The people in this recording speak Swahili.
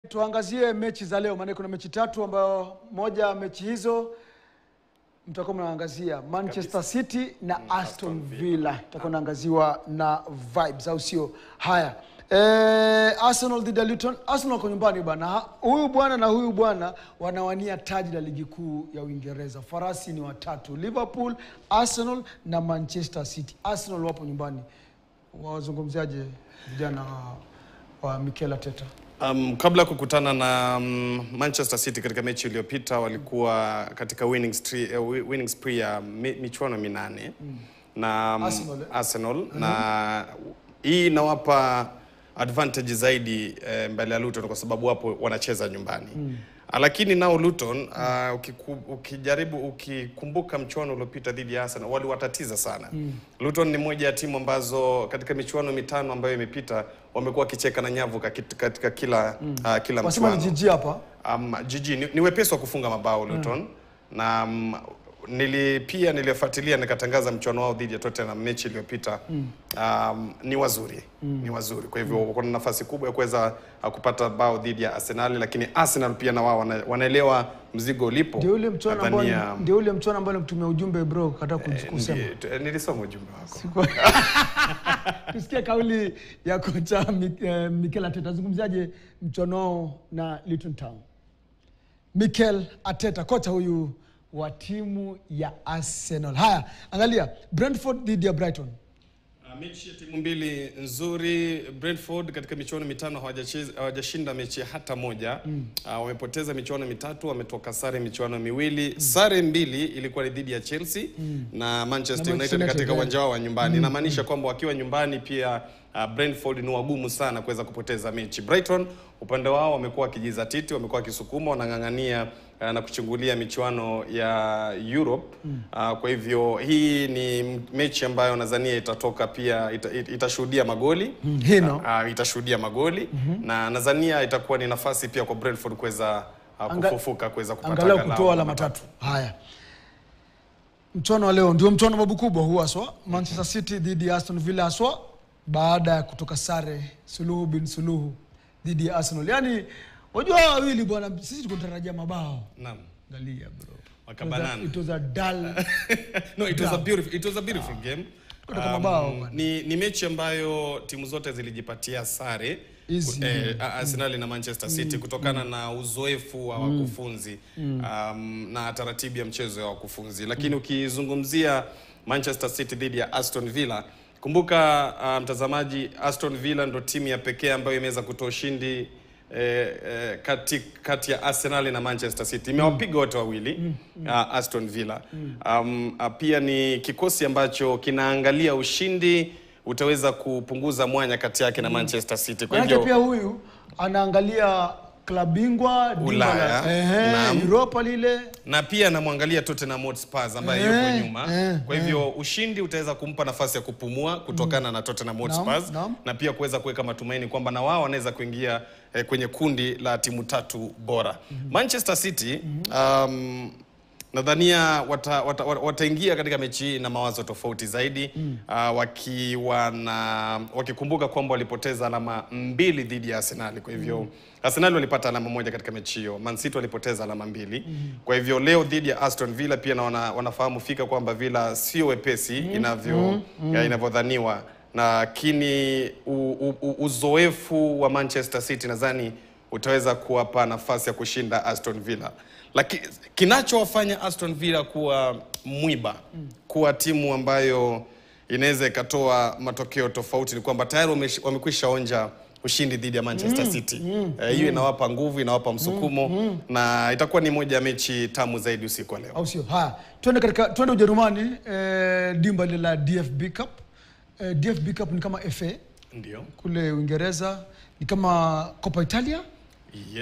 Tuangazie mechi za leo, maana kuna mechi tatu ambayo moja ya mechi hizo mtakuwa mnaangazia Manchester City na Aston Villa, itakuwa naangaziwa na vibes, au sio? Haya, eh, Arsenal dhidi ya Luton. Arsenal wako nyumbani bana, huyu bwana na huyu bwana wanawania taji la ligi kuu ya Uingereza. Farasi ni watatu, Liverpool, Arsenal na Manchester City. Arsenal wapo nyumbani, wazungumziaje vijana wa, wa Mikel Arteta? Um, kabla ya kukutana na um, Manchester City katika mechi iliyopita walikuwa katika winning spree, uh, wi- winning spree ya mi, michuano minane na um, Arsenal, eh? Arsenal na hii inawapa advantage zaidi eh, mbele ya Luton kwa sababu wapo wanacheza nyumbani Ah, lakini nao Luton uh, ukiku, ukijaribu ukikumbuka mchuano uliopita dhidi ya Arsenal waliwatatiza sana. Luton ni moja ya timu ambazo katika michuano mitano ambayo imepita wamekuwa wakicheka na nyavu kakit- katika kila uh, kila Wasema ni mchuano. jiji hapa Um, jiji ni, ni wepesi wa kufunga mabao Luton na um, nili pia nilifuatilia nikatangaza mchuano wao dhidi ya Tottenham mechi iliyopita um, ni wazuri ni wazuri kwa hivyo wako na nafasi kubwa ya kuweza uh, kupata bao dhidi ya Arsenal lakini Arsenal pia na wao wana, wanaelewa mzigo ulipo ndio ule mchuano ambao Nadhania, ndio ule mchuano ambao nikutumia ujumbe bro, kata kusema ndi- tu- nilisoma ujumbe wako tusikie kauli ya kocha Mi- eh, Mikel Arteta. Zungumziaje mchuano wao na Luton Town? Mikel Arteta, kocha huyu wa timu ya Arsenal. Haya, angalia Brentford dhidi ya Brighton. Uh, mechi ya timu mbili nzuri. Brentford katika michuano mitano hawajacheza- hawajashinda mechi hata moja. Uh, wamepoteza michuano mitatu, wametoka sare michuano miwili. Sare mbili ilikuwa ni dhidi ya Chelsea na Manchester Na Manchester United United, katika eh. uwanja wao wa nyumbani. Inamaanisha kwamba wakiwa nyumbani pia uh, Brentford ni wagumu sana kuweza kupoteza mechi. Brighton upande wao wamekuwa wakijizatiti, wamekuwa wakisukuma, wanang'ang'ania uh, na kuchungulia michuano ya Europe. Uh, kwa hivyo hii ni m- mechi ambayo nadhania itatoka pia ita, it- itashuhudia magoli hino. uh, itashuhudia magoli na nadhania itakuwa ni nafasi pia kwa Brentford kuweza uh, Anga- kufufuka kuweza kupata angalau angalau kutoa alama tatu. Haya, mchuano wa leo ndio mchuano babu kubwa huu haswa, Manchester City dhidi ya Aston Villa haswa, baada ya kutoka sare suluhu bin suluhu dhidi ya Arsenal. Yani wajua hawa wawili bwana, sisi tukutarajia mabao. Naam. Angalia bro, Wakabanana. it was a dull no, it was a Draw. beautiful, it was a beautiful game. Kutoka mabao, bwana. ni, ni mechi ambayo timu zote zilijipatia sare Easy. eh, Arsenal na Manchester City kutokana na uzoefu wa wakufunzi um, na taratibu ya mchezo ya wakufunzi, lakini ukizungumzia Manchester City dhidi ya Aston Villa, kumbuka uh, mtazamaji, Aston Villa ndo timu ya pekee ambayo imeweza kutoa ushindi eh, eh, kati, kati ya Arsenal na Manchester City imewapiga wote wawili uh, Aston Villa um, uh, pia ni kikosi ambacho kinaangalia ushindi utaweza kupunguza mwanya kati yake na Manchester City. Kwa manake pia hivyo huyu anaangalia klabu bingwa dimba Ulaya, la- ehe, naam. Europa lile na pia anamwangalia Tottenham Hotspur ambaye Eh, yuko nyuma. eh, Kwa hivyo ushindi utaweza kumpa nafasi ya kupumua kutokana na Tottenham Hotspur naam. na pia kuweza kuweka matumaini kwamba na wao wanaweza kuingia eh, kwenye kundi la timu tatu bora. Manchester City um, nadhania wataingia wata, wata wataingia katika mechi hii na mawazo tofauti zaidi uh, wakiwa na wakikumbuka kwamba walipoteza alama mbili dhidi ya Arsenal. Kwa hivyo Arsenal walipata alama moja katika mechi hiyo, Man City walipoteza alama mbili. Kwa hivyo leo dhidi ya Aston Villa pia na wana, wanafahamu fika kwamba Villa sio wepesi inavyo ya inavyodhaniwa, lakini u- u- u- uzoefu wa Manchester City nadhani utaweza kuwapa nafasi ya kushinda Aston Villa. Lakini kinachowafanya Aston Villa kuwa mwiba, kuwa timu ambayo inaweza ikatoa matokeo tofauti ni kwamba tayari wamesh- wamekwisha onja ushindi dhidi ya Manchester City. Eh, hiyo inawapa nguvu, inawapa msukumo na itakuwa ni moja ya mechi tamu zaidi usiku wa leo. au sio? Haya, twende katika twende Ujerumani, eh, dimba lile la DFB Cup. Eh, DFB Cup ni kama FA Ndio. kule Uingereza, ni kama Copa Italia. Yes.